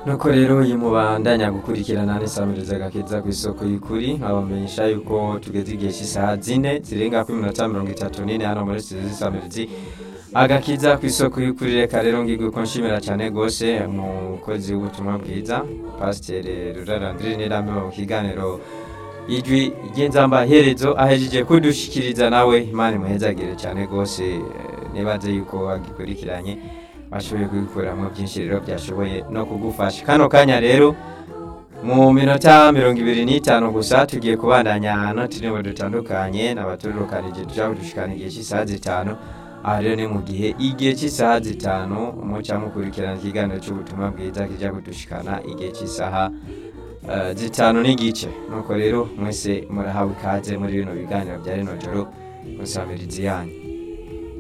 nuko rero uyu mubandanya gukurikirana n'isamiriza gakiza ku isoko y'ukuri nkabamenyesha yuko tugeze igihe cy'isaha zine zirenga kuri minota mirongo itatu n'ine hano muri studio z'isamirizi agakiza ku isoko y'ukuri reka rero ngirwe ko nshimira cyane rwose umukozi w'ubutumwa bwiza pasiteri rurarandire n'irambe mu kiganiro ijwi ry'inzamba herezo ahejeje kudushikiriza nawe imana imuhezagire cyane rwose eh, nibaze yuko agikurikiranye bashoboye kubikuramo byinshi rero byashoboye no kugufasha kano kanya rero mu minota mirongo ibiri n'itanu gusa tugiye kubandanya n'uturimbo dutandukanye n'abaturukanije tujya kudushikana igihe cy'isaha zitanu aha rero ni mu gihe igihe cy'isaha zitanu muca mukurikirana ikiganiro cy'ubutumwa bwiza kijya kudushikana igihe cy'isaha eh, zitanu n'igice nuko rero mwese murahawe ikaze muri bino biganiro bya rino joro musabirizi yanyu